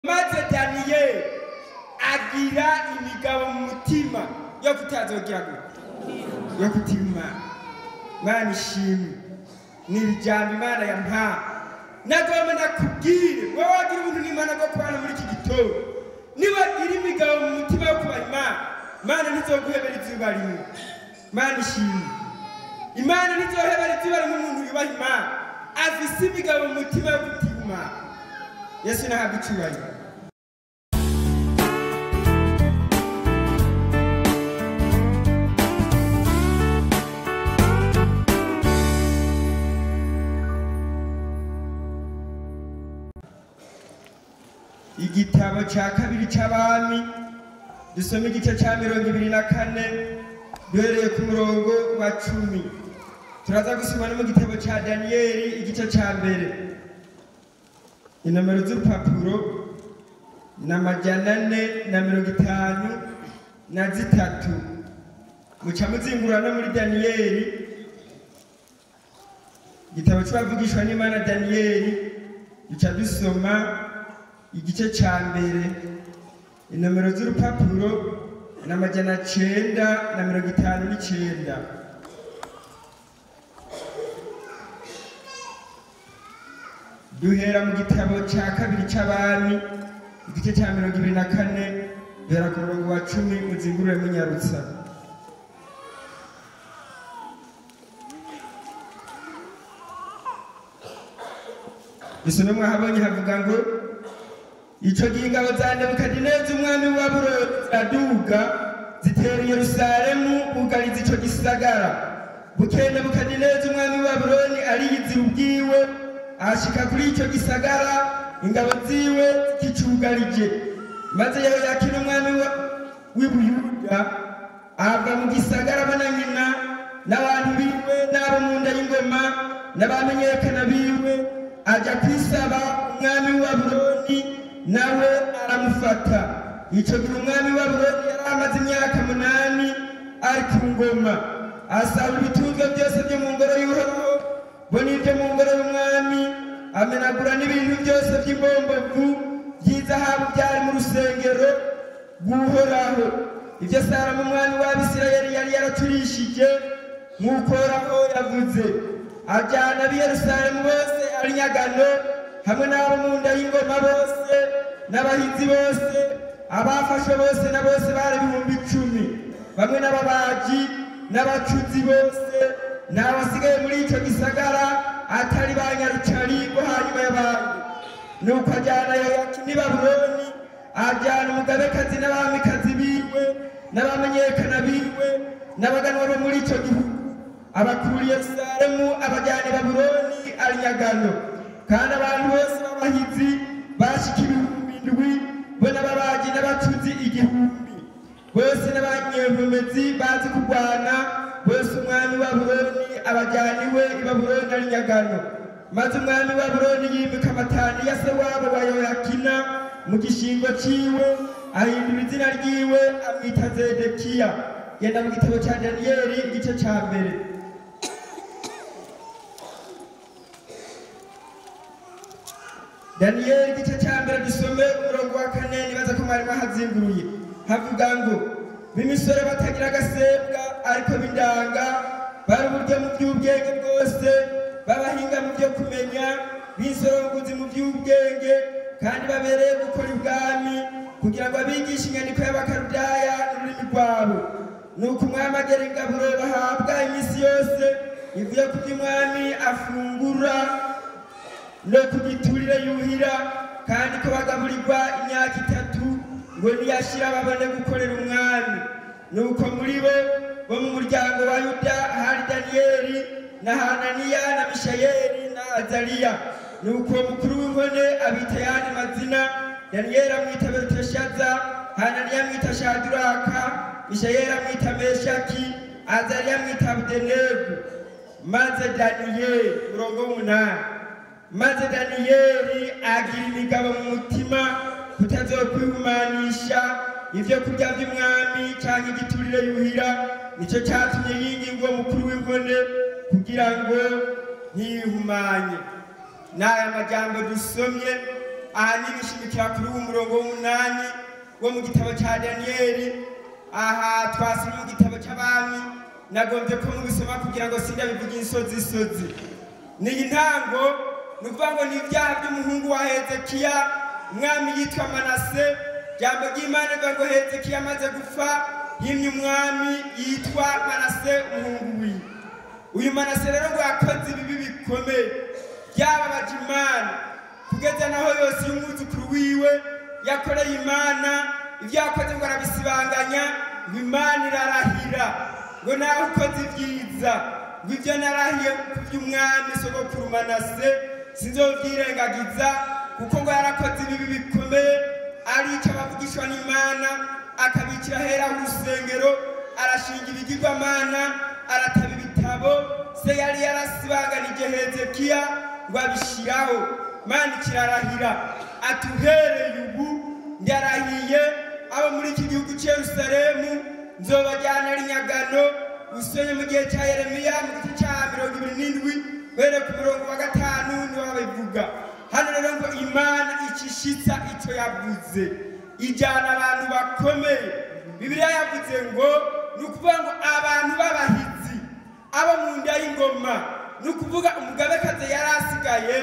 maze daniyeli agira imigabo mu mutima yo kutazogira gute yo kutima imana imana ishimwe ni ijambo imana yampaye nagomba nakubwire wowe wagira ubuntu n'imana bwo kubana muri iki gitondo niwagira imigabo mu mutima yo kuba imana imana ntizoguhebera izuba rimwe imana ishimwe imana ntizohebera izuba rimwe umuntu yubaha imana afise imigabo mu mutima yo kutima imana yesu nahabwa icyubahiro igitabo cya kabiri cy'abami dusoma igice cya mirongo ibiri na kane duhereye ku murongo wa cumi turaza gusoma no mu gitabo cya daniyeli igice cya mbere inomero z'urupapuro ni amajana ane na mirongo itanu na zitatu muca muzingurura no muri daniyeli igitabo cy'abavugishwa n'imana daniyeli duca dusoma igice cya mbere inomero z'urupapuro ni amajana cyenda na mirongo itanu n'icyenda duhera mu gitabo cya kabiri cy'abami igice cya mirongo ibiri na kane duhera ku murongo wa cumi muzingurure munyarutsa dusome mwahabonye havuga ngo icyo gihe ingabo za nebukadineza umwami wa burori ziraduga zitera yerusalemu bugariza icyo gisagara bukeye nebukadineza umwami wa buroni ariyizira ubwiwe ahashika kuri icyo gisagara ingabo ziwe zikicugarije maze yehoyakini umwami wa- w'i buyuda ava mu gisagara abona nyina n'abantu biwe n'abo mu nda y'ingoma n'abamenyekana biwe ajya kwisaba umwami wa buroni nawe aramufata icyo gihe umwami wa buroni yari amaze imyaka munani ari ku ngoma asaba ibitunzwe byose byo mu ngoro y'uhoraho bo n'ibyo mu ngoro y'umwami amenagura n'ibintu byose by'imbombovu by'izahabu byari mu rusengero rw'uhoraho ibyo salomo umwami w'abisirayeli yari yaraturishije nk'uko uhoraho yavuze ajyana ab'i yerusalemu bose ari nyagano hamwe n'abo mu nda y'ingoma bose n'abahinzi bose abafashwe bose na bose bari ibihumbi icumi bamwe n'ababaji n'abacuzi bose n'abasigaye muri icyo gisagara atari ba nyarucari bo hanyuma y'abandi nuko ajyana yoyakini babuloni ajyana umugabekazi n'abamikazi biwe n'abamenyekana biwe n'abaganwa bo muri icyo gihugu abakura yerusalemu abajyana i babuloni ari nyagano kandi abantu bose b'abahizi bashika ibihumbi indwi bo n'ababaji n'abacuzi igihumbi bose n'abanyempomezi bazi kurwana bose umwami wa buroni abajyana iwe i babuloni ari nyagano maze umwami wa buroni yimika amatani ya se wabo wa yoyakina mu gishingo ciwe ahindura izina ryiwe amwita zedekiya genda mu gitabo cya daniyeli igice cya mbere daniyeli igice cya mbere dusome umurongo wa kane nibaza ko mwari mwahazinguruye havuga ngo b'imisore batagira agasembwa ariko b'indanga bari uburyo mu by'ubwenge bwose b'abahinga mu byo kumenya b'insoronguzi mu by'ubwenge kandi babereye gukora ibwami kugira ngo abigishe inyandiko y'abakarudaya n'ururimi rwabo nuko umwami agera ingaburo bahabwa iminsi yose ivuye ku by'umwami afungura no ku giturire yuhira kandi ko bagaburirwa imyaka itatu ngo niyashira babone gukorera umwami nuko muri bo bo mu muryango wa yuda hari daniyeli na hananiya na mishayeli na azariya nuko uwo mukuru w'inkone abita yandi mazina daniyeli amwita beluteshaza hananiya amwita shaduraka mishayeli amwita meshaki azariya amwita abudenego maze daniyeli murongo w'umunani maze daniyeli agira imigabo mu mutima kutazokwihumanisha ibyo kurya by'umwami cyangwa igiturire yuhira nicyo cyatumye yingingwa mukuru w'inkone kugira ngo ntiyihumanye n'aya majambo dusomye ahanini ishimikira kuri uwo murongo w'umunani wo mu gitabo cya daniyeli aha twasomye mu gitabo cy'abami nagombye ko mubisoma kugira ngo sindabivuge insozi isozi ni intango ni ukuvuga ngo ni ibyaha by'umuhungu wa hezekiya umwami yitwa manase jambo ry'imana rivuga ngo hezekiya amaze gupfa yimye umwami yitwa manase umuhungu wiwe uyu manase rero ngo yakoze ibibi bikomeye byababaje imana kugeza naho yose y'umwuzukuru wiwe yakoreye imana ibyo yakoze ngo arabisibanganya ngo imana irarahira ngo nawe ukoze ibyiza ngo ibyo narahiye ku by'umwami sogokuru manase sinzobyirengagiza kuko ngo yarakoze ibibi bikomeye arica abavugishwa n'imana akabikira hera urusengero arashinga ibigirwamana arataba ibitabo se yari yarasibanganije hezekiya ngo abishyiraho mana kirarahira atuhereye ubu ndarahiye abo muri iki gihugu cy'i yerusalemu nzobajyana ari nyagano usonye mu gihe cya yeremiya mu gice cya mirongo ibiri n'indwi bere ku murongo wa gatanu niho babivuga hano rero ngo imana ikishitsa icyo yavuze ijyana abantu bakomeye bibiliya yavuze ngo ni ukuvuga ngo abantu b'abahizi abo mu nda y'ingoma ni ukuvuga umugabekazi yari asigaye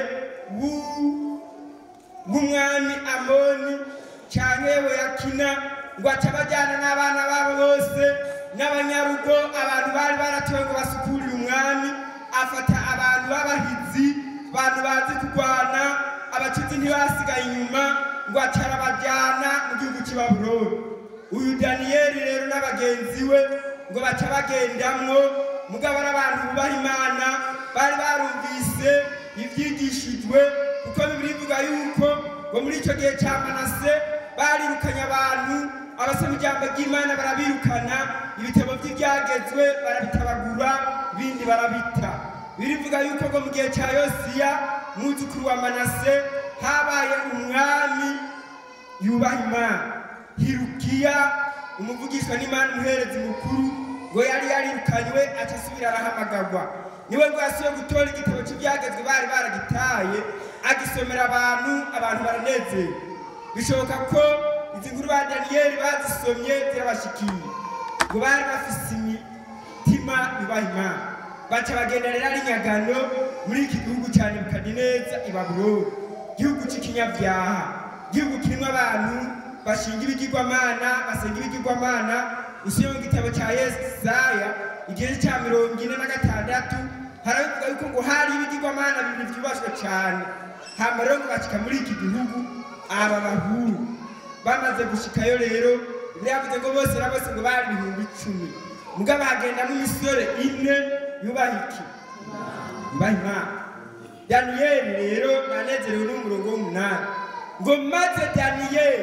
w'umwami amoni cyangwa yehoyakina ngo aca abajyana n'abana babo bose n'abanyarugo abantu bari baratowe ngo basukurire umwami afata abantu b'abahizi abantu bazi kurwana abacuzi ntibasigaye inyuma ngo aca arabajyana mu gihugu cy'i babuloni uyu daniyeli rero n'abagenzi we ngo baca bagendamwo mugabo ari abantu bubaha imana bari barumvise ibyigishijwe kuko bibiri ivuga yuko ngo muri icyo gihe cya manase barirukanye abantu abasoma ijambo ry'imana barabirukana ibitabo by'ibyagezwe barabitabagura ibindi barabita birivuga yuko ngo mu gihe cya yosiya mwuzukuru wa manase habaye umwami yubaha imana hirukiya umuvugishwa n'imana umuherezi mukuru ngo yari yarirukanywe aca asubira arahamagarwa niwe ngo yasubiye gutora igitabo cy'ibyagezwe bari baragitaye agisomera abantu abantu baranezerewe bishoboka ko izi nkuru ba daniyeli bazisomye zirabashikiye ngo bari bafise imitima yubaha imana baca bagenda rero ari nyagano muri iki gihugu cya nebukadineza i babuloni igihugu cy'ikinyabyaha igihugu kirimo abantu bashinga ibigirwamana basenga ibigirwamana usuye mu gitabo cya yesaya igihe cya mirongo ine na gatandatu harabivuga yuko ngo hari ibigirwamana bibiri byubashywe cyane hama rero ngo bashika muri iki gihugu aba bahuru bamaze gushikayo rero biravuze ngo bose na bose ngo bari ibihumbi icumi mugabo hagendamo imisore ine yubaha iki yubaha imana daniyeli rero nanezerewe n'umurongo w'umunani ngo maze daniyeli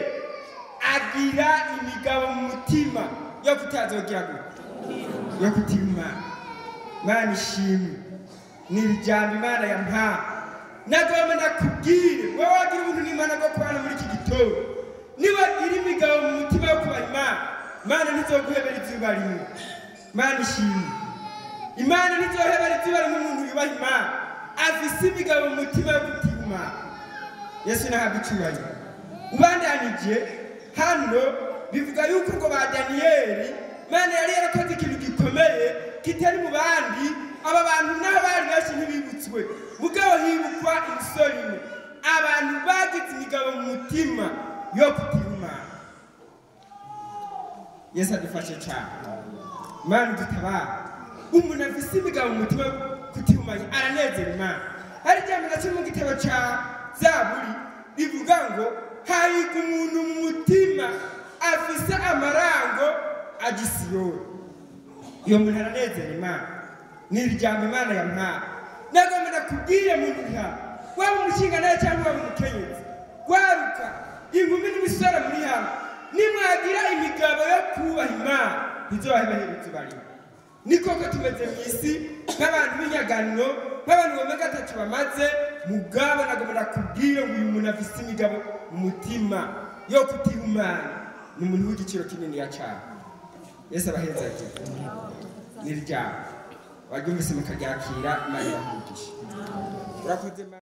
agira imigabo mu mutima yo kutazogira gute yo kutima imana imana ishimwe ni ijambo imana yampaye nagomba ndakubwire wowe wagira ubuntu n'imana bwo kubana muri iki gitondo nibagira imigabo mu mutima yo kuba imana imana ntizoguhebera izuba rimwe imana ishimwe imana ntizohebera izuba rimwe umuntu yubaha imana afise imigabo mu mutima yo kutima imana yesu nahabwa icyubahiro ubandanije hano bivuga yuko ngo ba daniyeli imana yari yarakoze ikintu gikomeye kitari mu bandi aba bantu naho bari benshi ntibibutswe mugabo hibukwa imisoro imwe abantu bagize imigabo mu mutima yo kutima imana yesu adufashe cyane imana udutabara umuntu afise imigabo mu mutima yo kutima imana aranezera imana hari ijambo na kimwe mu gitabo cya zaburi rivuga ngo hahirwa umuntu mu mutima afise amarango agisiyoni iyo muntu aranezera imana ni ijambo imana yampaye nagomba nakubwire muntu nta waba umushinga nawe cyangwa waba umukenyezi waruka inkumi n'imisore muri hano nimwagira imigabo yo kubaha imana ntizobahebahera izubarimo ni koko tumeze mu isi nk'abantu b'inyaganiro nk'abantu bamwe gatatu bamaze mugabo nagomba nakubwire ngo uyu muntu afise imigabo mu mutima yo kutihumana ni umuntu w'igiciro kininiya cyane yesu abaheza ati ni ryabo waryumvise mukaryakira imana iramugisha urakoze